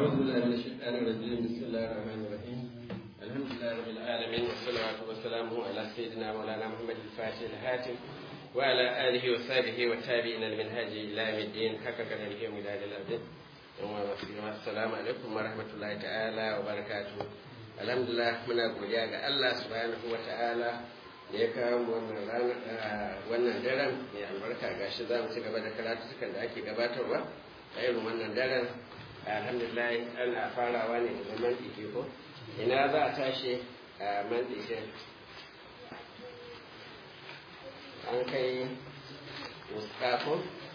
أعوذ بالله من الشيطان الرجيم بسم الله الرحمن الرحيم الحمد لله رب العالمين والصلاة والسلام على سيدنا مولانا محمد الفاتح الهاتم وعلى آله وصحبه والتابعين المنهاج إلى يوم الدين حق قدره ومداد الأبد السلام عليكم ورحمة الله تعالى وبركاته الحمد لله من أقول يا الله سبحانه وتعالى da ya kawo wannan rana wannan daren mai albarka gashi za mu ci gaba da karatukan da ake gabatarwa a irin wannan daren alhamdulillah ana farawa ne da zaman ike ko ina za a tashi a man ike an kai mustafo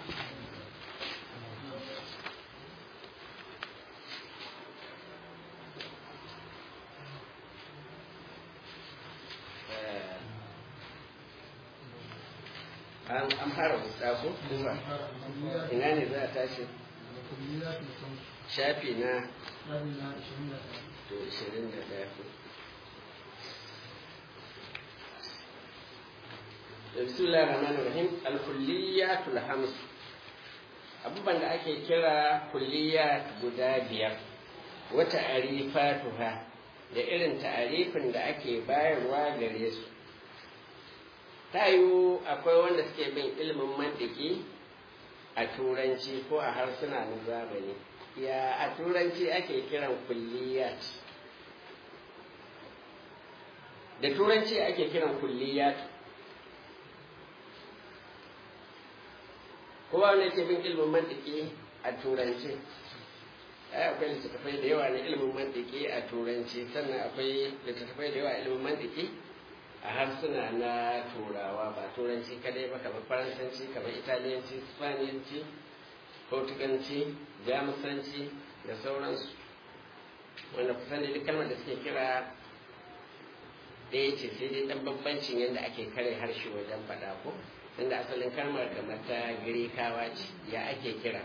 an fara mustafo ina ne za a tashi shafi na to 21 bismillah rahman rahim al-kulliyatul hams abubuwan da ake kira kulliyat guda biyar wata arifatuha da irin ta'arifin da ake bayarwa gare su ta yiwu akwai wanda suke bin ilimin mantiki a turanci ko a harsuna na zamani ya a turanci ake kiran kulliyat da turanci ake kiran kulliyat kowa wanda ke bin ilimin mantiki a turanci ai akwai littattafai da yawa na ilimin mantiki a turanci sannan akwai littattafai da yawa a ilimin mantiki a harsuna na turawa ba turanci kadai ba kamar faransanci kamar italiyanci spaniyanci portuganci jamusanci da sauransu wanda kusan da duk kalmar da suke kira ɗaya ce sai dai ɗan bambancin yadda ake kare harshe wajen faɗa ko tunda asalin kalmar kamar ta girkawa ce ya ake kira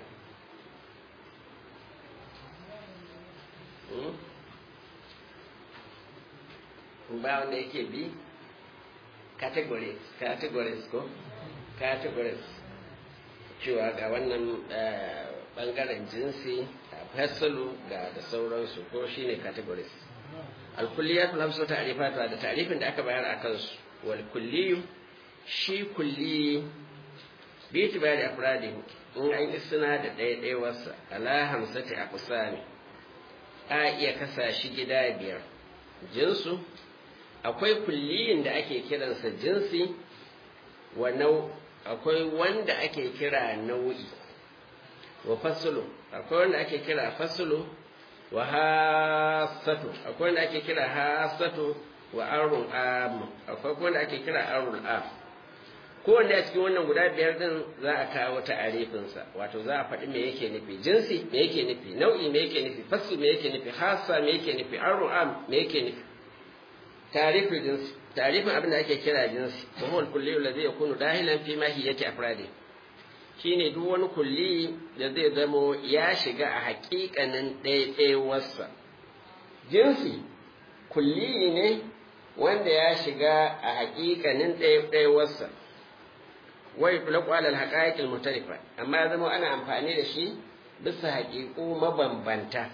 ba wanda yake bi categories categories ko categories cewa ga wannan bangaren jinsi fasalu ga da sauransu ko shine categories alkulliyat lamsu ta'rifata da ta'rifin da aka bayar akan su wal kulliyu shi kulli bi tibari afradi in an isna da ɗaiɗaiwarsa ala hamsati aqsami a iya kasa shi gida biyar jinsu akwai kulliyin da ake kiransa jinsi wa nau akwai wanda ake kira nau'i wa fasulu akwai wanda ake kira fasulu wa hasatu akwai wanda ake kira hasatu wa arun am akwai wanda ake kira arun am kowanne a cikin wannan guda biyar din za a kawo ta'arifinsa wato za a faɗi me yake nufi jinsi me yake nufi nau'i me yake nufi fasu me yake nufi hasa me yake nufi arun am me yake nufi tarifin jinsi tarifin abin da ake kira jinsi wa huwa al-kulli alladhi yakunu dahilan fi mahiyati afradi shine duk wani kulli da zai zamo ya shiga a haƙiƙanin ɗaiɗaiwarsa jinsi kulli ne wanda ya shiga a haƙiƙanin ɗaiɗaiwarsa wai tulaqu ala al-haqa'iq al-mutarifa amma ya zama ana amfani da shi bisa haƙiƙu mabambanta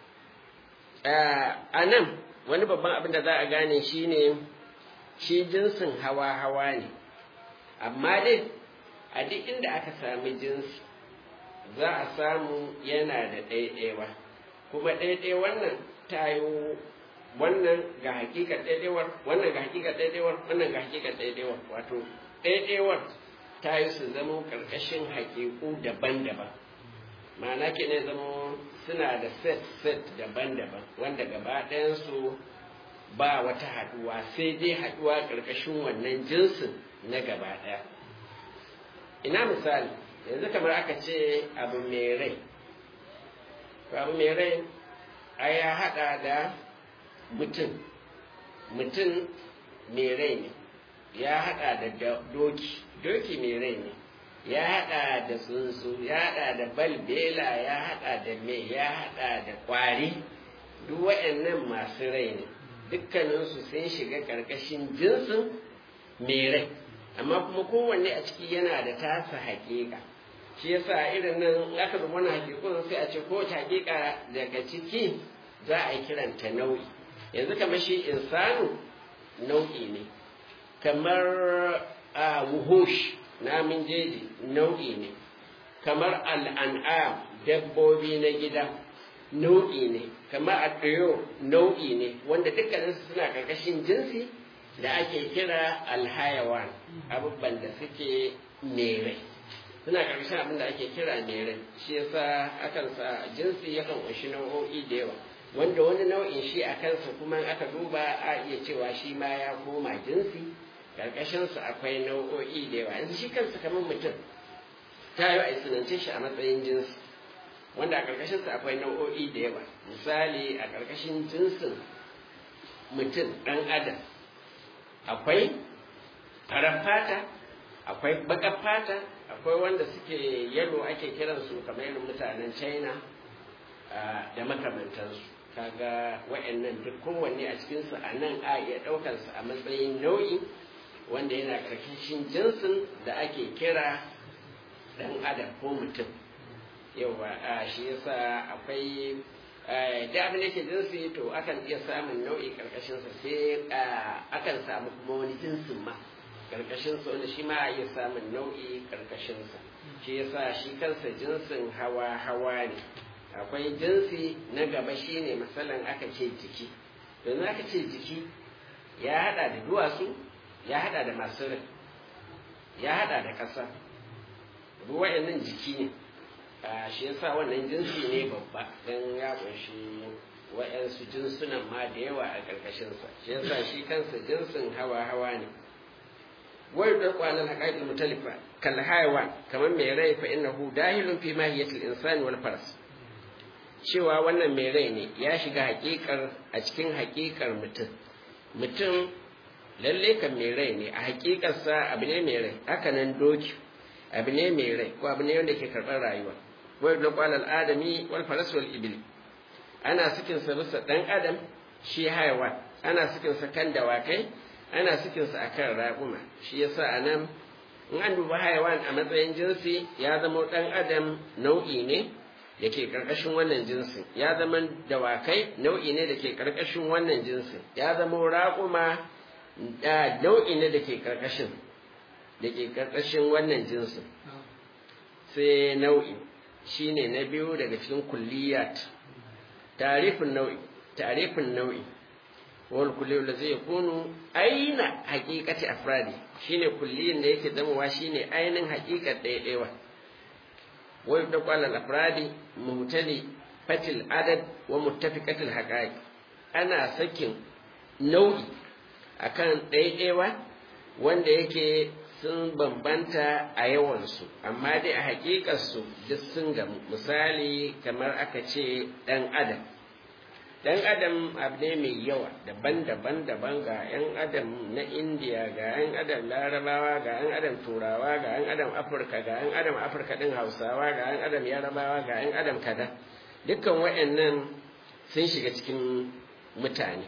a nan wani babban abin da za a gane shi ne shi jinsin hawa-hawa ne amma dai a duk inda aka sami jinsi za a samu yana da ɗaiɗaiwa kuma ɗaiɗaiwar nan ta yi wannan ga hakikar ɗaiɗaiwar wannan ga hakikar ɗaiɗaiwar wannan ga hakikar ɗaiɗaiwar wato ɗaiɗaiwar ta yi su zama ƙarƙashin hakiku daban-daban ma'ana ke ne zama suna da set-set daban-daban wanda gaba ɗayansu ba wata haɗuwa sai dai haɗuwa ƙarƙashin wannan jinsin na gaba ɗaya ina misali yanzu kamar aka ce abu mai rai abu mai rai a ya haɗa da mutum mutum mai rai ne ya haɗa da doki doki mai rai ne ya haɗa da tsuntsu ya haɗa da balbela ya haɗa da me ya haɗa da ƙwari duk waɗannan masu rai ne dukkaninsu sun shiga ƙarƙashin jinsin mai rai amma kuma kowanne a ciki yana da tasa haƙiƙa shi yasa irin nan aka zama wani hakikun sai a ce kowace hakika daga ciki za a yi kiranta nau'i yanzu kamar shi insanu nau'i ne kamar a wuhush namin jeji nau'i ne kamar al'an'am dabbobi na gida nau'i ne kamar addiyo nau'i ne wanda dukkaninsu suna karkashin jinsi da ake kira alhayawan abubuwan da suke mere suna karkashin abin da ake kira mere shi yasa akan sa jinsi yakan kunshi nau'o'i da yawa wanda wani nau'in shi a kansa kuma aka duba a iya cewa shi ma ya koma jinsi karkashinsa akwai nau'o'i da yawa yanzu shi kansa kamar mutum ta yi a sunance shi a matsayin jinsi wanda a karkashinsa akwai nau'o'i da yawa misali a karkashin jinsin mutum ɗan adam akwai farar fata akwai baƙar fata akwai wanda suke yalo ake kiransu kamar irin mutanen china da makamantansu kaga wa'annan duk kowanne a cikinsu a nan a iya ɗaukarsa a matsayin nau'i wanda yana karkashin jinsin da ake kira ɗan adam ko mutum yawa shi yasa akwai da abin da ke jinsi to akan iya samun nau'i karkashinsa sai akan samu kuma wani jinsin ma karkashinsa wanda shi ma a iya samun nau'i karkashinsa shi yasa shi kansa jinsin hawa hawa ne akwai jinsi na gaba shine misalin aka ce jiki domin aka ce jiki ya hada da duwatsu ya hada da masu rai ya hada da ƙasa ruwa nan jiki ne shi yasa wannan jinsi ne babba don ya kunshi wa'yansu jinsunan ma da yawa a ƙarƙashinsa shi yasa shi kansa jinsin hawa-hawa ne wai da kwanan haƙaƙin mutalifa kal hayawan kamar mai rai fa innahu dahilun fi mahiyatil insani wal faras cewa wannan mai rai ne ya shiga haƙiƙar a cikin haƙiƙar mutum mutum lalle kan mai rai ne a haƙiƙarsa abu ne mai rai haka nan doki abu ne mai rai ko abu ne wanda ke karɓar rayuwa wai da kwalal adami wal faras wal ibil ana sikin sa bisa dan adam shi haiwa ana sikin sa kan dawakai ana sikin sa akan raƙuma shi yasa anan in an duba haiwan a matsayin jinsi ya zama dan adam nau'i ne da ke karkashin wannan jinsin ya zama dawakai nau'i ne da ke karkashin wannan jinsin ya zama raƙuma nau'i ne da ke karkashin da ke karkashin wannan jinsin sai nau'i shine na biyu daga cikin kulliyat tarifin nau'i tarifin nau'i wal kulliyu da zai kunu aina haqiqati afradi shine kulliyin da yake zamowa shine ainin haqiqat ɗaiɗaiwa wai da kwalal afradi mutali fatil adad wa muttafiqatil haqaiq ana sakin nau'i akan ɗaiɗaiwa wanda yake sun bambanta a yawansu amma dai a hakikarsu duk sun gamu misali kamar aka ce ɗan adam ɗan adam abu ne mai yawa daban-daban daban ga 'yan adam na indiya ga 'yan adam larabawa ga 'yan adam turawa ga 'yan adam afirka ga 'yan adam afirka ɗin hausawa ga 'yan adam yarabawa ga 'yan adam kada dukkan waɗannan sun shiga cikin mutane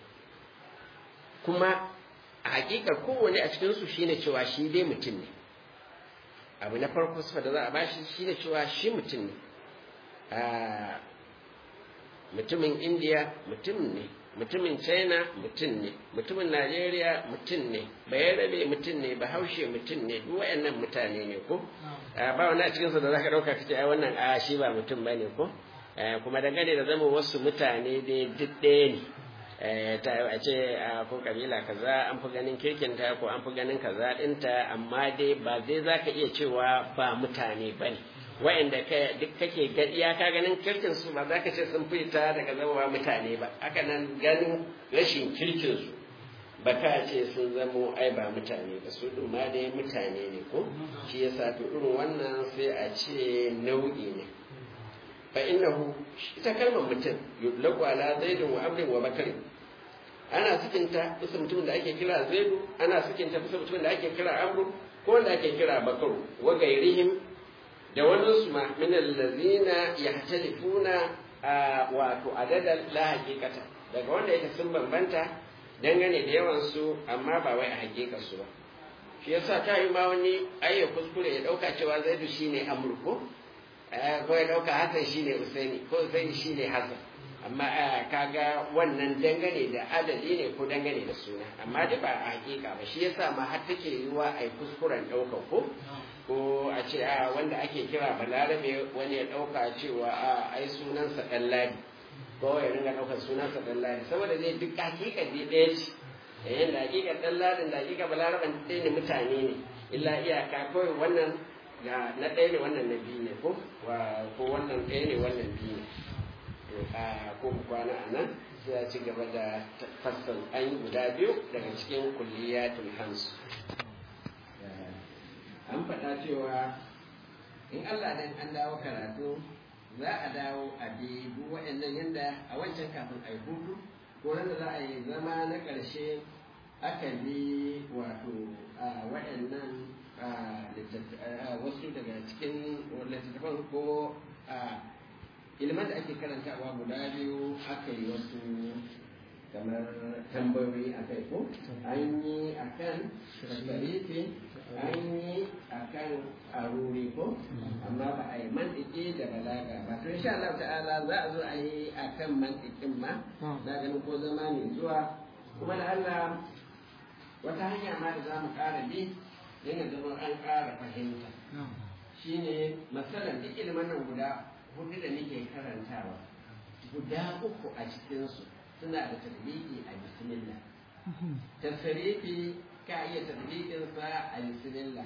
kuma a hakika kowane a cikinsu shine cewa shi dai mutum ne abu na farko sufa da za a bashi shine cewa shi mutum ne mutumin indiya mutum ne mutumin china mutum ne mutumin najeriya mutum ne bayarabe mutum ne bahaushe mutum ne duk wayannan mutane ne ko ba wani a cikinsu da za ka ɗauka ka ce ai wannan a shi ba mutum ba ne ko kuma dangane da zama wasu mutane dai duk ɗaya ne ta a ce a ko kabila kaza an fi ganin kirkinta ko an fi ganin kaza ɗinta amma dai ba zai za ka iya cewa ba mutane ba ne wa'anda duk kake iyaka ganin kirkin su ba za ka ce sun fita daga zama mutane ba haka nan ganin rashin kirkin su ba ka ce sun zamo ai ba mutane ba su ɗin ma dai mutane ne ko shi yasa to irin wannan sai a ce nau'i ne fa innahu ita kalmar mutum yudlaku ala zaidin wa amrin wa bakarin ana sikinta bisa mutumin da ake kira zaidu ana sikinta bisa mutumin da ake kira amru ko wanda ake kira bakaru wa gairihim da wani su ma min allazina yahtalifuna wato adadan la haqiqata daga wanda yake sun bambanta dangane da yawan su amma ba wai a hakikar su ba shi yasa ta yi ma wani ayya kuskure ya ɗauka cewa zaidu shine amru ko ko ya ɗauka hasan shine usaini ko usaini shine hasan amma kaga wannan dangane da adadi ne ko dangane da suna amma dai ba a hakika ba shi yasa ma har take yiwuwa a yi kuskuren ɗaukar ko ko a ce a wanda ake kira balarabe wani ya ɗauka cewa a ai sunansa ɗan ladi ko ya ringa ɗaukar sunansa ɗan ladi saboda zai duk hakika dai ɗaya ce yayin da hakika ɗan ladin da hakika balaraben ɗaya ne mutane ne illa iyaka kawai wannan na ɗaya ne wannan na biyu ne ko ko wannan ɗaya ne wannan biyu ne ko kwana a nan sai a ci gaba da fassan an guda biyu daga cikin kulliyatul hansu an faɗa cewa in Allah dan an dawo karatu za a dawo a bi duk waɗannan yadda a wancan kafin a yi hutu ko da za a yi zama na ƙarshe aka bi wato waɗannan wasu daga cikin littattafan ko ilimin da ake karantawa guda biyu aka yi wasu kamar tambayoyi a kai ko an yi a kan sharifi an yi a kan aruri ko amma ba a yi mantiki da balaga ba to insha Allah ta'ala za a zo a yi a kan mantikin ma na ganin ko zama ne zuwa kuma da Allah wata hanya ma da za mu ƙara bi yana zama an ƙara fahimta shine masalan duk ilimin nan guda hudu da nake karantawa guda uku a cikinsu suna da tarbiki a bismillah tasarifi ka iya tarbikinsa a bismillah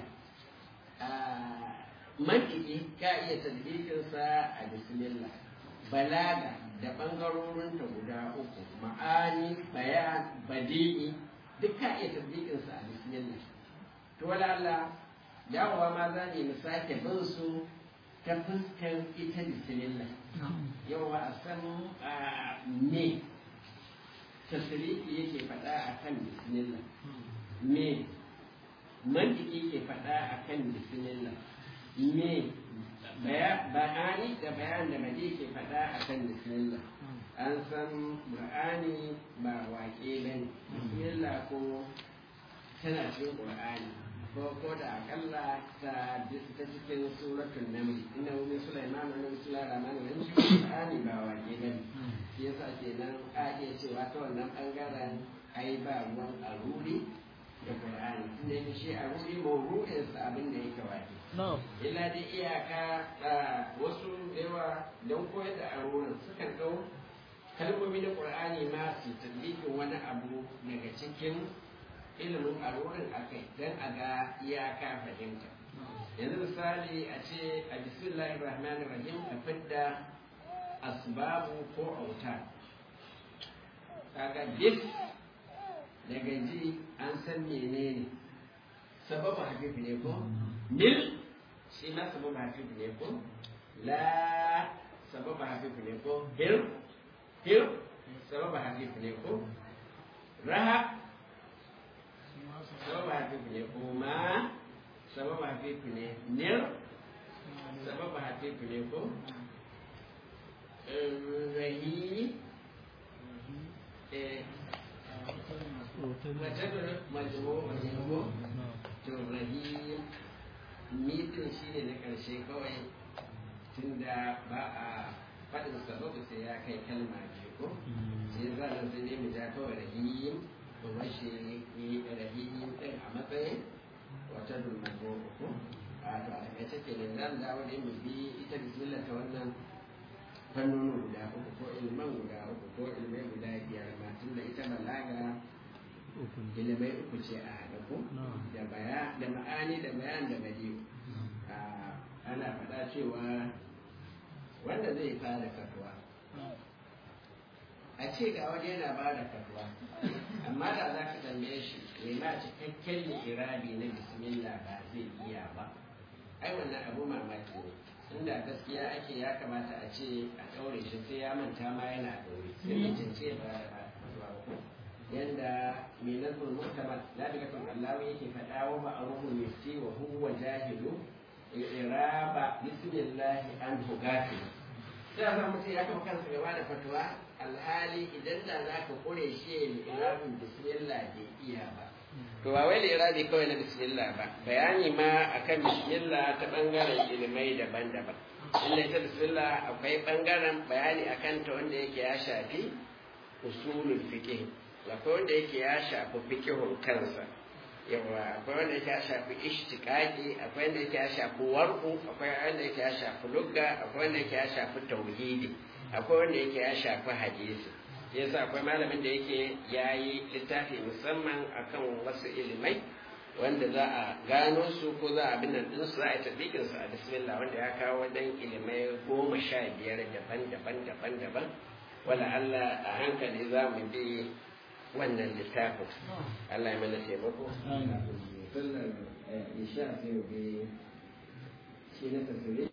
mantiki ka iya tarbikinsa a bismillah balaga da ɓangarorinta guda uku ma'ani bayan badi'i duk ka iya tarbikinsa a bismillah to wala Allah dawowa ma za mu sake bin su ta fuskar ita bismillah yawa a san me tasiriki yake faɗa a kan bismillah me mantiki ke faɗa a kan bismillah me bayani da bayan da bade ke faɗa a kan bismillah an san qur'ani ba waƙe ba ne bismillah ko tana cikin qur'ani ko ko da akalla ta ta cikin suratul naml inna min sulaiman wa bismillahir rahmanir rahim qur'ani ba waƙe ba ne shi yasa kenan a iya cewa ta wannan bangaren ai ba ruwan aruri da qur'ani tunda yake shi aruri mawru'in sa abin da yake waƙe illa dai iyaka wasu yawa don koyar da arurin sukan ɗau kalmomi na qur'ani ma su tabbikin wani abu daga cikin ilimin arurin akai don a ga iyaka fahimta yanzu misali a ce a bismillahir rahmanir rahim a fidda asbabu ko auta kaga bis daga ji an san menene sababu hafif ne ko mil shi ma sababu hafif ne ko la sababu hafif ne ko hir hir sababu hafif ne ko raha sababu hafif ne ko ma sababu hafif ne nir sababu hafif ne ko rahi mace majmu majmu to rahim mitin shi ne na ƙarshe kawai tunda ba a faɗin sababu sai ya kai kalma biyu ko sai za a sai ne mu ja kawai rahim kuma shi rahim ɗin a matsayin wata dulmago ko a to a takaice kenan za mu dawo ne mu bi ita bismillah ta wannan fannoni guda uku ko ilman guda uku ko ilmai guda biyar ma tun da ita balaga ilmai uku ce a haɗa ko da baya da ma'ani da bayan da badiyu ana faɗa cewa wanda zai fara katuwa a ce ga wani yana ba da katuwa amma da za ka tambaye shi mai ma cikakken irabi na bismillah ba zai iya ba ai wannan abu mamaki ne inda gaskiya ake ya kamata a ce a ɗaure shi sai ya manta ma yana ɗaure sai mutum ce ba yanda mai nazar mutamar la daga kan Allah yake faɗa wa ba aruhu yufti wa huwa jahilu iraba bismillah an hugati sai a mutum ya kafa kansa gaba da fatuwa alhali idan da za ka kure shi ya irabin bismillah bai iya ba to ba wai lirabi kawai na bismillah ba bayani ma akan bismillah ta bangaren ilimai daban-daban inda ita bismillah akwai bangaren bayani akan ta wanda yake ya shafi usulul fiqh akwai wanda yake ya shafi fiqhun kansa yawa akwai wanda yake ya shafi ishtiqaqi akwai wanda yake ya shafi warqu akwai wanda yake ya shafi lugga akwai wanda yake ya shafi tauhidi akwai wanda yake ya shafi hadisi yasa akwai malamin da yake yayi littafi musamman akan wasu ilimai wanda za a gano su ko za a bin nan din su za a yi tabikin su a bismillah wanda ya kawo wajen ilimai goma sha biyar daban-daban daban-daban wala Allah a hankali za mu bi wannan littafin Allah ya mana taimako sallar isha sai bi shi na tasiri